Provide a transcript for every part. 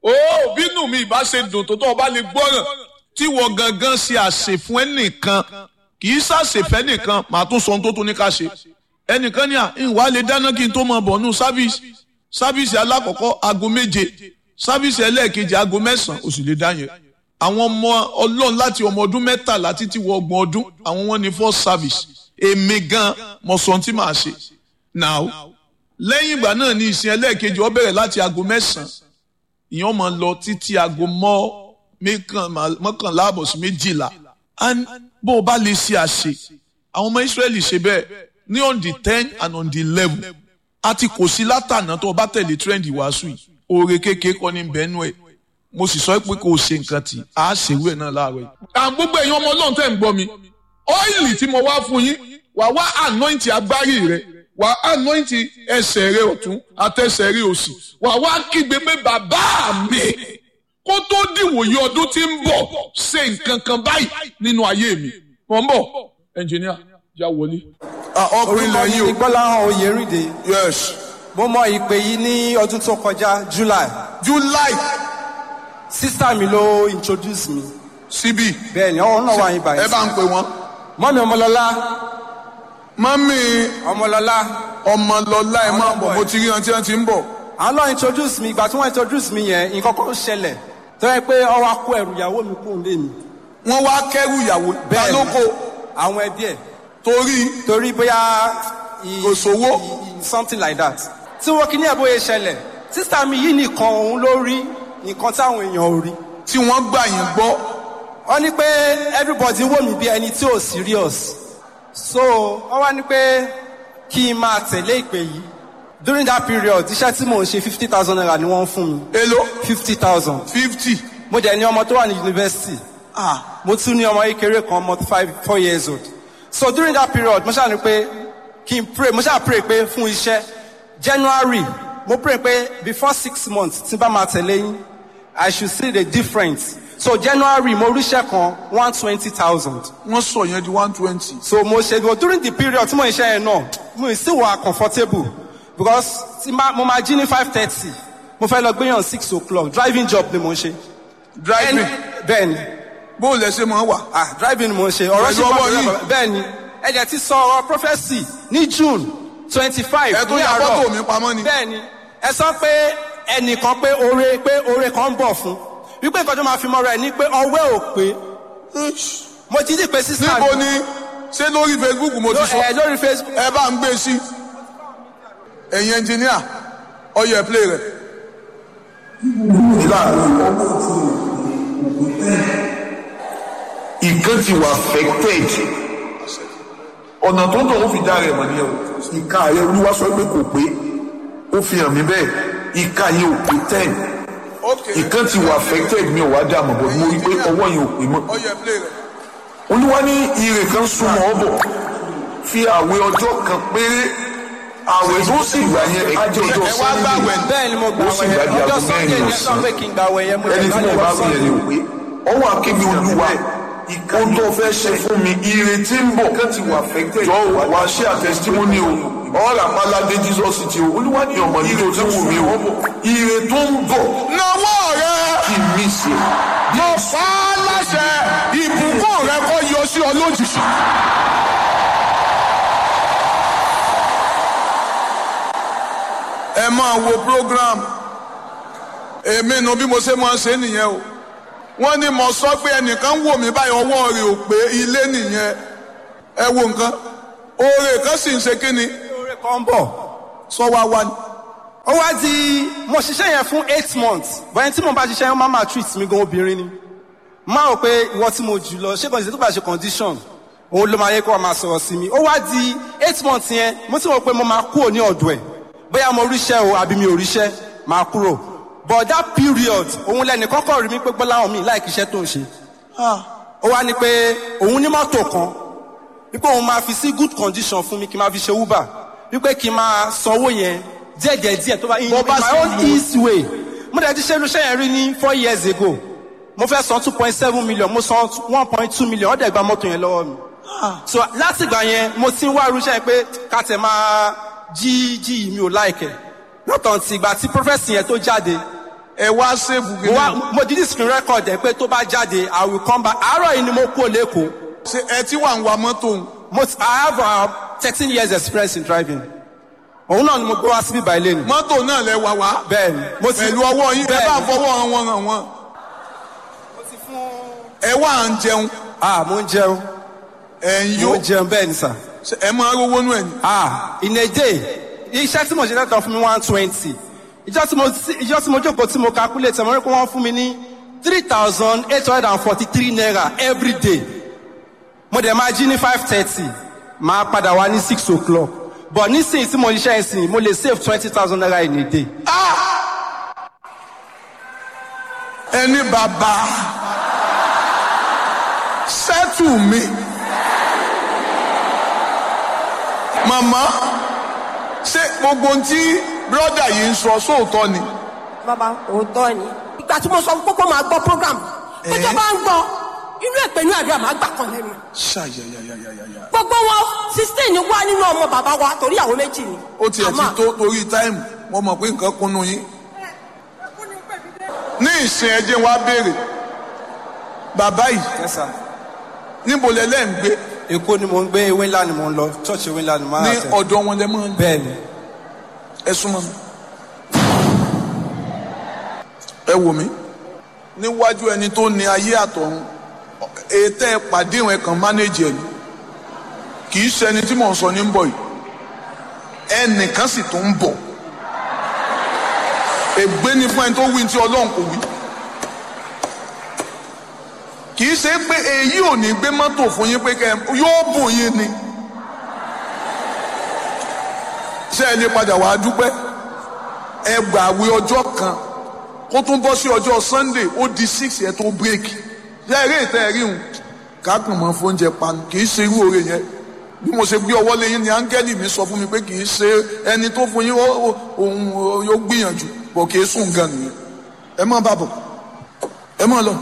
ó bínú mi ìbá ṣe dùn tó tó ọba lè gbọ́ràn tí wọ́n gangan ṣe àṣẹ fún ẹnìkan kì í ṣàṣẹfẹ́ nìkan màá tún sọ ohun tó tún ní ká ṣe ẹnìkan ní à ìwà lè dáná kí n tó mọ bọ̀ nù sáfíìsì sáfíìsì alákọ̀ọ́kọ́ aago méje sáfíìsì ẹlẹ́ẹ̀kejì aago mẹ́sàn-án ó sì lè dá yẹn àwọn ọmọ ọlọ́run láti ọmọ ọdún mẹ́tàlá títí wọ ọgbọ̀n ọdún àwọn wọn ní first service èmi gan mo sọ ohun tí màá ṣe now lẹ́yìn ìgbà náà ní ìsìn ẹlẹ́ẹ̀kejì ó bẹ̀rẹ̀ láti aago mẹ́sàn-án ìyẹn máa lọ títí aago mọ́ mọ́kànlá àbọ̀ sí méjìlá bó o bá lè ṣe àṣe àwọn ọmọ Ísírẹ́lì ṣe bẹ́ẹ̀ ní on the ten and on the eleven àti kò sí látànà tó o bá tẹ̀lé trend ìwàásù yìí oore kékeré kọ́ ní bẹ́ẹ̀nù ẹ̀ mo sì sọ pé kò ṣe nǹkan tì á ṣèwé náà láàárọ̀ yìí. àwọn gbogbo èèyàn ọmọ náà tẹ̀ ń gbọ́ mi ọ́ìlì tí mo wá fún yín wà wá anointing agbárí rẹ wà anointing ẹsẹ̀ rẹ ọ̀tún àtẹsẹ̀ rẹ òsì wà wá kígbe pé bàbá mi kó tó dìwòye ọdún tí ń bọ̀ ṣe nǹkan kan báyìí nínú ayé mi. mọ̀ ń bọ̀ ẹnjìníà já wọlé. ọkùnrin lẹ́yìn o. Gbọ́láhàn Oyèrìndé. yes. Mo mọ ìpè yìí ní ọdún tó kọjá July. july Sísá mi ló introduce mi. síbí. Bẹ́ẹ̀ni, ọ̀hún náà wà yín báyìí. ẹ bá ń pè wọ́n. Mọ́mi Ọmọlọ́lá. mọ́mí Ọmọlọ́lá. ọmọlọ́lá ẹ máa bọ̀ mo ti rí wọn tí wọ́n ti ń bọ̀. Àwọn náà introduce mi, ìgbà tí wọ́n introduce mi yẹn, nǹkan kan ṣẹlẹ̀. Tó yẹ pé ọwọ́ akó ẹrù ìyàwó mi kúrò lé mi. wọ́n wá kẹ́rù ìyàwó Bẹ́ẹ̀ni. lálóko Àwọn ẹbí ẹ̀. torí Torí bóyá. i- Kò sówó. i- i- Something like that. Tí wọ́n kí ní ẹ̀bóye ṣẹlẹ̀, sísá mi yìí nìkan òun ló rí nǹkan táwọn èèyàn ò rí. tí wọ́n gbà yín gbọ́. wọ́n ní pé everybody wò mí bí ẹni tí ò serious so wọ́n wá ní pé kí n máa tẹ̀lé ìpè yìí during that period iṣẹ́ tí mò ń ṣe fifty thousand naira ni wọ́n ń fún mi èló fifty thousand fifty. mo dẹ̀ ní ọmọ tó wà ní university ah mo tún ní ọmọ kékeré kan ọmọ five four years old so during that period mo ṣáà ní pé kí n pray mo ṣáà pray pé fún iṣẹ́ January mo pray pé before six months tí n bá máa tẹ̀lé yín I should see the difference so January mo ríṣẹ́ kan one twenty thousand wọ́n sọ yẹn di one twenty. so mo ṣe but during the period tí mo ń ṣe yẹn náà mo sì wà comfortable because tí ma- mo máa jí ní five thirty mo fẹ́ lọ gbéyàn six o'clock driving job ni mo ń ṣe. driving bẹ́ẹ̀ni bó lẹ ṣe máa wà. ah driving ni mo ń ṣe ọ̀rọ̀ Pẹ̀lú ṣe ọwọ́ pàtó yìí. lọ́wọ́ bẹ́ẹ̀ni ẹ̀jẹ̀ ti sọ ọ̀rọ̀ prophesy ní June twenty five ẹ tún ya fọ́tò mi pamọ́ ni. bẹ́ẹ̀ni ẹ sọ pé ẹnìkan pé oore pé oore kan ń bọ̀ fún wípé nǹkan tó máa fi mọ́ra ẹ̀ ní pé ọwẹ́ ò pé mo ti dì pé sísá níbo ni ṣé lórí facebook mo ti sọ ẹ lórí Facebook ẹ bá ń gbé sí ẹ̀yin ẹnjìníà ọyọ ẹ play rẹ. nǹkan ti wà affected ọ̀nà tó ń tọ̀ ó fi dá rẹ̀ mọ̀ ní ẹ̀ o ìka rẹ̀ olúwa sọ pé kò pé ó fi hàn mí bẹ́ẹ̀ ìka yẹn ò pé ten nǹkan ti wà affected mi ò wá dà mọ̀ bọ̀ mo rí i pé ọwọ́ yẹn ò pé mọ́ ọyọ ẹ play rẹ. olúwa ní ire kan súnmọ́ ọ bọ̀ fi àwẹ̀ ọjọ́ kan péré àwẹ̀ tó sì gbà yẹn á jẹ́ ọjọ́ ẹ wá Sunday. gbàwẹ̀ bẹ́ẹ̀ ni mo gbà ó sì wẹ̀ gbàdí ọjọ́ aago Sunday mẹ́rin ni ẹ sọ ọ̀sán pé kí n gbà wẹ̀ yẹn mo ẹni tí mo bá wí yẹn ni ò pé ọwọ́ akébi olúwa ohun tó fẹ́ ṣe fún mi ìrètí ń bọ̀ jọ wá ṣe àtẹsítímọ́nì o ọ̀rọ̀ àpáládé jesus ti o olúwa ní ọmọ yìí tó ti wù mí o ire tó ń bọ̀ náwó rẹ kí n mí ṣe mo fà á láṣẹ ìbùkún rẹ kó yọ sí ọ lójijì. ẹ máa wo program èmi nu bí mo ṣe máa ṣe nìyẹn o wọ́n ní mo sọ pé ẹnìkan wò mí báyìí ọwọ́ rẹ̀ ò pé ilé nìyẹn ẹ wo nǹkan oore kan sì ń ṣe kí ni oore kan ń bọ̀ sọ wá wá ni. ó wá di mo ṣiṣẹ́ yẹn fún eight months bọ́yẹn tí mo bá ṣiṣẹ́ yẹn máa máa treat mi gan obìnrin ni máa rò pé ìwọ tí mo jù lọ ṣé kàn sí tó bá ṣe condition òun ló máa yẹ kó wa máa sọ̀rọ̀ sí mi ó wá di eight months yẹn mo ti rò pé mo máa kúrò ní ọ̀dọ̀ ẹ̀ bóyá mo ríṣẹ́ o àbí mi ò ríṣẹ́ máa kúrò but that period òun lẹ́nu kọ́kọ́ rí mi pé gbọ́láhàn mi láì kíṣẹ́ tó ń ṣe ó wá ní pé òun ní mọ́tò kan wípé òun máa fi sí good condition fún mi kí n máa fi ṣe uber wípé kí n máa sanwó yẹn díẹ̀díẹ̀ díẹ̀ tó bá in Bó bá my sì own wù ú. easy way mo dẹ̀ ti ṣe irúṣẹ́ yẹn rí ní four years ago mo fẹ́ san two point seven million mo san one point two million ọ̀dẹ̀ gba mọ́tò yẹn lọ́wọ́ mi so láti ìgbà yẹn mo ti ń wá irúṣẹ́ yẹn pé ká tẹ̀ máa jí jí yìí mi ò láìkẹ̀ lọ́tàn tí ìgbà tí prọfẹ̀sì yẹn tó jáde ẹ wá sèbù mo kìíní. wá mo di screen record ẹ pé tó bá jáde i will come back àárọ̀ yìí ni mo kú lẹ́kọ̀ọ́ ṣe ẹ tí wà ń wa mọ́tò ń. mo ti- i have uh, thirteen years experience in driving òun náà ni mo gbé wá síbí báyìí lẹ́nu mọ́tò náà lẹ wà wá. bẹ́ẹ̀ ni mo ti pẹ̀lú ọwọ́ yín ẹ bẹ́ẹ̀ bá ni. fọwọ́ wọn wọn hàn wọn. ẹ wà ń jẹun ah mo ń jẹun ẹ ń mo yó ń jẹun bẹ́ẹ̀ ni sà Ṣé ẹ máa rówó nù ẹ ní. ah in a day iṣẹ́ tí mo ṣe lẹ́tọ̀ fún mi one twenty ìjọ tí mo ìjọ tí mo jókòó tí mo calculate mo rí pé wọ́n fún mi ní three thousand eight hundred and forty three naira every day mo dẹ̀ máa jí ní five thirty máa padà wá ní six o'clock but nísìnyí tí mo ṣiṣẹ́ ìsìn mo lè save twenty thousand naira in a day. ẹni bàbá sẹ́tù mi. màmá ṣé gbogbo ohun tí bírọ́dà yìí ń sọ sóòótọ́ ni. bàbá òótọ́ ni. ìgbà tí mo sọ fún kókó máa gbọ́ program péjọ bá ń gbọ́ inú èpè ní àdúrà máa gbà kan lẹ́nu. ṣàyàyàyàyàyà. gbogbo wọn sixteen wá nínú ọmọ bàbá wa torí àwọn méjì ni. ó tiẹ̀ ti Àmọ́- tó torí táìmù mo mọ̀ pé nǹkan kúnnú yín. ní ìsìn ẹjẹ́ wa béèrè bàbá yìí yes sir. níbo lẹ lẹ́ ń gbé èkó ni mo ń gbé ewé ńlá ni mo ń lọ church ewé ńlá ni mo ní máa tẹ̀. ọ̀dọ̀ wọn lẹ mọ́ ń bẹ́ẹ̀ ni ẹ súnmọ́ mi. ẹ wò mí níwájú ẹni tó ní ayé àtọ̀run ètò ẹ pàdé ìwọ̀n kan mánéjì ẹ̀ ni kì í ṣẹni tí mò ń sọ ní ń bọ̀ yìí ẹnìkan sì tún ń bọ̀ ègbé ni fún ẹni tó wí tí ọlọ́run kò wí kì í ṣe pé èyí ò ní gbé mọ́tò fún yín pé kẹ́ ẹ- yóò bùn yín ni ṣé ẹ lè padà wàá dúpẹ́ ẹ gbàwé ọjọ́ kan kó tún bọ́ sí ọjọ́ sunday ó di six yẹn tó bírèkì ṣé eré ìtẹ́ ẹ̀rí hùn kákan mọ́ fóúnjẹ panu kì í ṣe irú oore yẹn bí mo ṣe gbé ọwọ́ lé yín ni áńgẹ́lì mi sọ fún mi pé kì í ṣe ẹni tó fún yín ó- ó- òun ó- yóò gbìyànjú bọ̀ kì í sùn gan nìyẹn ẹ má bàbọ̀ ẹ má lọ.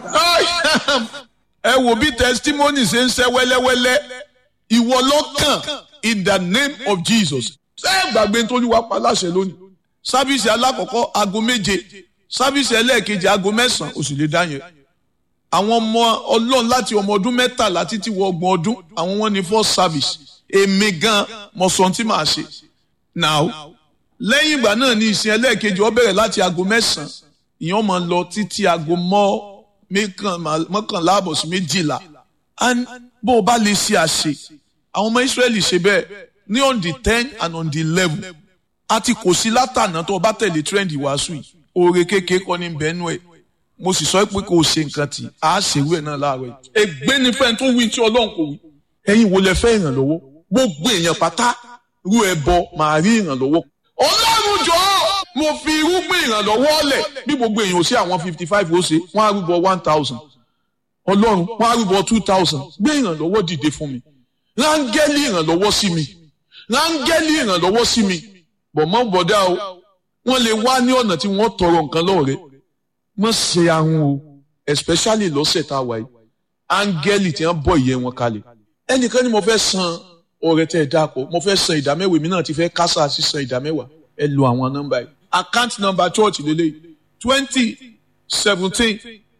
ẹ wò bí testimony ṣe ń ṣe wẹ́lẹ́wẹ́lẹ́ ìwọ lọ́kàn in the name of jesus ṣé ẹ gbàgbé tó ní wàá pa láṣẹ lónìí sábìsì alákọ̀ọ́kọ́ aago méje sábìsì ẹlẹ́ẹ̀kejì aago mẹ́sàn-án oṣù lè dá yẹn àwọn ọmọ ọlọ́run láti ọmọ ọdún mẹ́tàlá títí wọ ọgbọ̀n ọdún àwọn wọn ní first service èmi gan mo sọ ohun tí màá ṣe now lẹ́yìn ìgbà náà ní ìsìn ẹlẹ́ẹ̀kejì ó bẹ̀rẹ̀ láti aago mẹ́sàn-án ìyẹn máa lọ títí aago mọ́ mẹ́kàn- mọ́kànlá àbọ̀ sí méjìlá and bó o bá lè ṣe àṣe àwọn ọmọ Ísírẹ́lì ṣe bẹ́ẹ̀ ní on the ten and on the eleven àti kò sí látànà tó o bá tẹ̀lé trend ìwàásù yìí oore kékeré kọ́ ní bẹ́ẹ̀nù ẹ̀ mo sì sọ pé kò ṣe nǹkan tí a ṣèwé ẹ̀ náà láàárọ̀ yìí. ègbé ni fẹ́ni tó wí tí ọlọ́run kò wí. ẹ̀yin wo lẹ fẹ́ ìrànlọ́wọ́ gbogbo èèyàn pátá rú ẹbọ màá rí ìrànlọ́wọ́. ọlọ́run jọ̀ọ́ mo fi irúgbìn ìrànlọ́wọ́ lẹ̀ bí gbogbo èèyàn ò sí àwọn fifty five ó ṣe wọ́n á rúbọ one thousand ọlọ́run wọ́n á rúbọ two thousand gbé ìrànlọ́wọ́ dìde fún mi rángẹ́lì ìrànlọ́wọ́ sí mi rángẹ́lì ìrànlọ́wọ́ sí mi bọ̀mọ́ bọ̀dá o wọ́n lè wá ní ọ̀nà tí wọ́n tọrọ nǹkan lọ́wọ́ rẹ̀ mọ̀ ṣe ahun o especially lọ́sẹ̀ tá a wà yìí áńgẹ́lì tí wọ́n bọ̀ ìyẹn wọn kalẹ̀ ẹnìkan ni mo fẹ́ san ọrẹ tẹ́ ẹ dáàpọ̀ mo fẹ́ san ìdámẹ́wàá mi náà ti fẹ́ kásá sí san ìdámẹ́wàá ẹ lo àwọn nọ́mbà yìí account number church lélẹ̀ twenty seventeen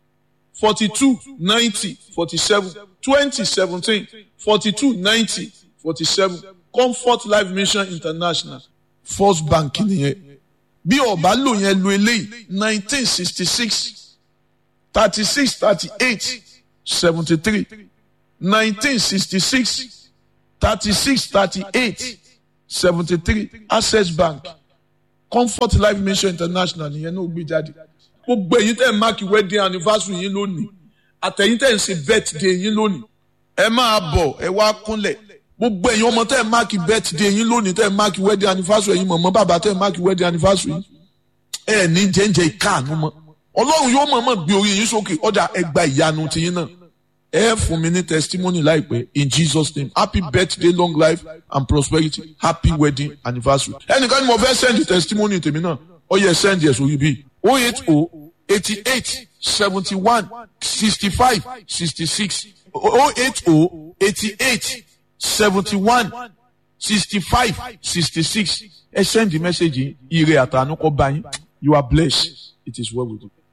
forty two ninety forty seven twenty seventeen forty two ninety forty seven comfort life mission international first bank nìyẹn bí ọba lò yẹn lo eléyìí nineteen sixty six thirty six thirty eight seventy three nineteen sixty six thirty six thirty eight seventy three access bank comfort life mission international nìyẹn náà gbé jáde gbogbo ẹ̀yin tẹ́ ẹ̀ máàkì wedding anniversary yín lónìí àtẹ̀yin tẹ́ ẹ̀ ń ṣe birthday yín lónìí ẹ máa bọ̀ ẹ wá kúnlẹ̀ gbogbo ẹ̀yin ọmọ tẹ́ ẹ̀ máàkì birthday yín lónìí tẹ́ ẹ̀ máàkì wedding anniversary yín mọ̀mọ́ bàbá tẹ́ ẹ̀ máàkì wedding anniversary yín ẹ ní jẹ́njẹ́ ìkáàánú mọ́ ọlọ́run yóò mọ̀ọ́mọ̀ gbé orí yín sókè ọ̀dà ẹ gba ìyanu tiyín náà ẹ fún mi ní testimony láìpẹ́ in Jesus name happy birthday long life and prosperity happy wedding anniversary ẹnìkan ni mo fẹ́ send testimony tèmi náà ó yẹ send yẹ sórí bíi oh eight oh eighty eight seventy one sixty five sixty six oh eight oh eighty eight seventy one sixty five sixty six ẹ send the message yìí ire àtànú kọ bá yín you are blessed it is well with you.